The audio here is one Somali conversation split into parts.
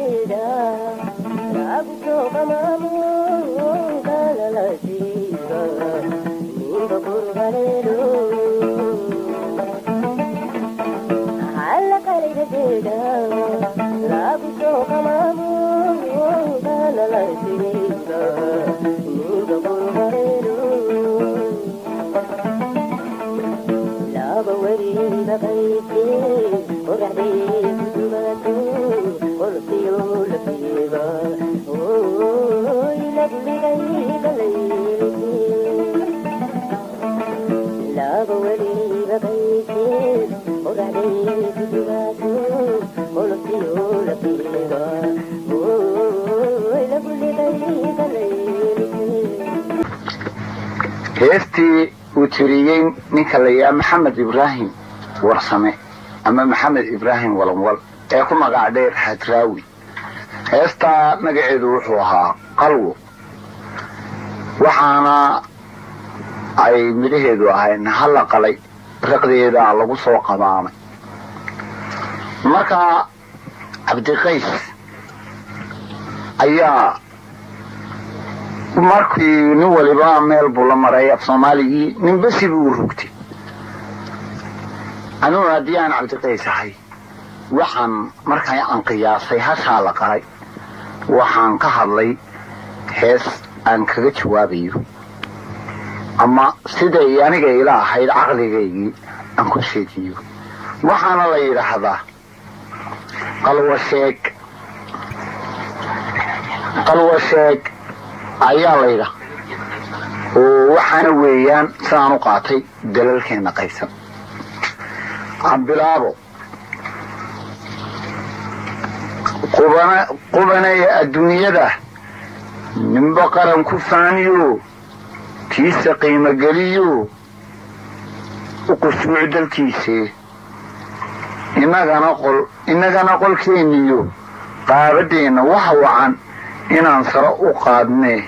heestii uu tiriyey ninka la yidhaha maxamed ibraahim warsame ama maxamed ibraahim walanwal ee ku magac dheer hadraawi heestaa magaceedu wuxuu ahaa qalwo waxaana ay midhaheedu ahayd halla qalay raqdeeda lagu soo qabaamay marka cabdiqays ayaa markii nin waliba meel buu la maray af soomaaligii nin besi buu rugtay aniguna haddii aan cabdiqays ahay waxaan markaa aan qiyaasay hashaa la qalay waxaan ka hadlay hees aan kaga jawaabayo ama siday aniga ila ahayd caqligaygii aan ku sheegiyo waxaana la yidhaahdaa qalwasheeg qalwasheeg ayaa laydha oo waxaana weeyaan sidaan u qaatay dalalkeenna qaysan ambilaabo qubanaya adduunyada ninba qaran ku faaniyo tiisa qiimogeliyo u qusuuc dalkiise innagana qolkeenniyo qaabadeenna waxa wacan inaan saro u qaadnee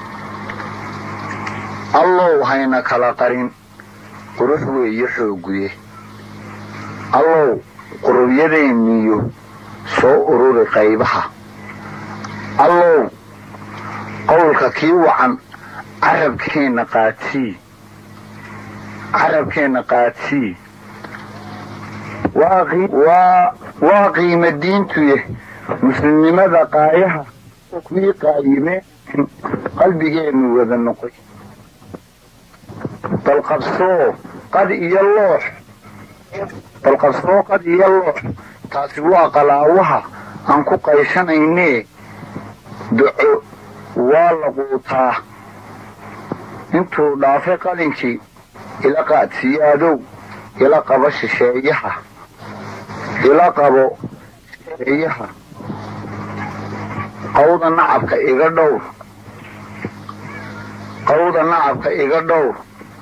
allow hayna kala qarin qurux weeye xooguye allow qurubyadeenniyo soo ururi qaybaha allow qowlka kii wacan carabkeenna qaadsii carabkeenna qaadsii waa qiima diintuye muslimnimada qaayaha kuwii qaayimeen qalbigeennu wada noqoy balqabsoo qad iyo loox balqabsoo qad iyo loox taasi waa qalaawaha aan ku qayshanaynee duco waa la quutaa intuu dhaafay qalinkii ila qaadsiiyaadow ila qabo shisheeyaha ila qabo shisheeyaha qawda nacabka iga dhowr qawda nacabka iga dhowr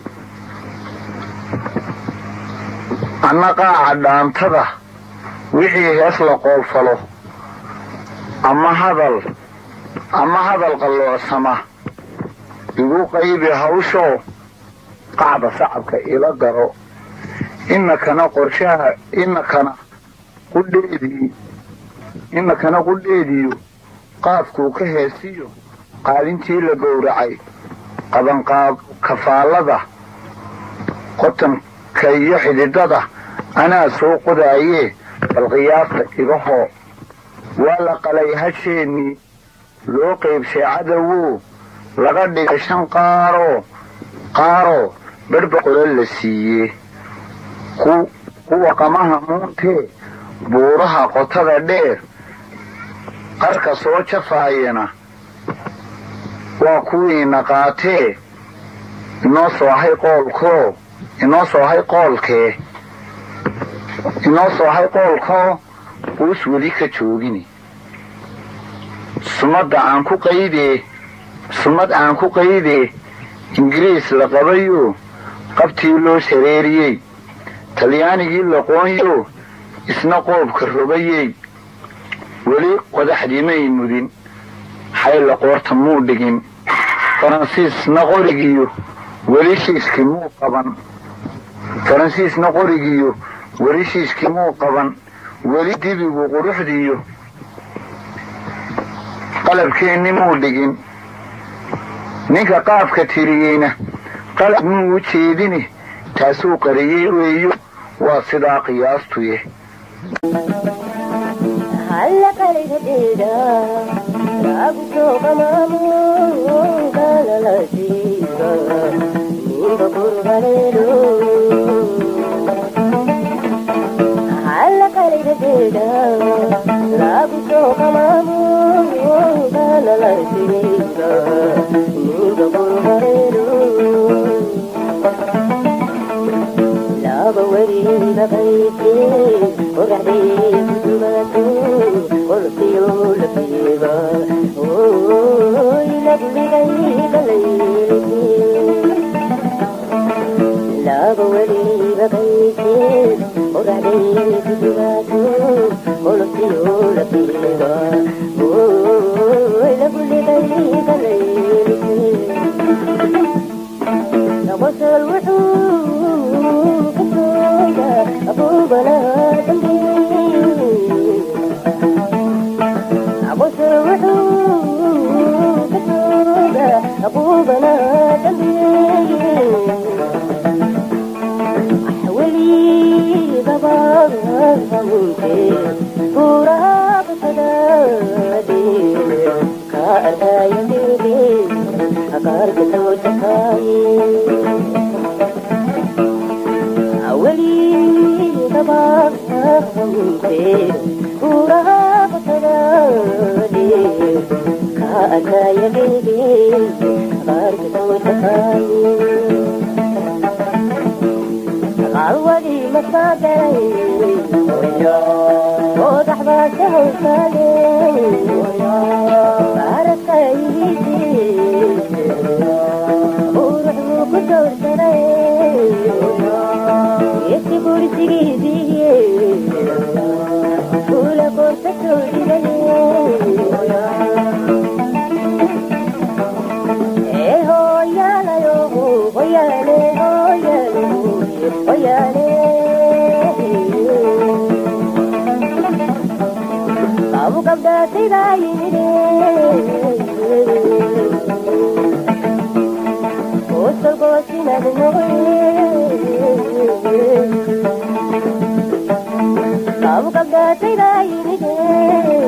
anna qaaca dhaantada wixii hees la qoolfalo ama hadal ama hadal qalloocsama igu qaybi hawshoo qacda sacabka ila garo inakana qorshaha inakana qudheedii inakana qudheediyo qaafkuu ka heesiyo qaalintii la gowracay qabanqaab kafaallada qotanka iyo xididada anaa soo qodaayee bal qiyaasta igahoo waa la qalay hasheennii loo qaybshay cadowow laga dhigay shan qaaroo qaaroo badhba qolo la siiyee kuwa qamaha muuntee buuraha qotada dheer qarka soo jafaayana waa kuwiina qaatee inoo soo hay qoolkoo inoo soo hay qoolkee inoo soo hay qoolkoo uus weli ka joogini sumadda aan ku qaydee sumad aan ku qaydee ingiriis la qabayoo qabtii loo shareeriyey talyaanigii laqoonyo isna qoobka robayey weli qodaxdimay mudin xayla qoorta muu dhigin faransiisna qorigiyo weli shiiskii muu qaban faransiisna qorigiyo weli shiiskii muu qaban weli dibigu quruxdiiyo qalabkeenni muu dhigin ninka qaafka tiriyeyna qalab muu u jeedini taasuu qariyey weeyo waa sidaa qiyaastuye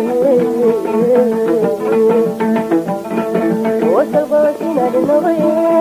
Thank you.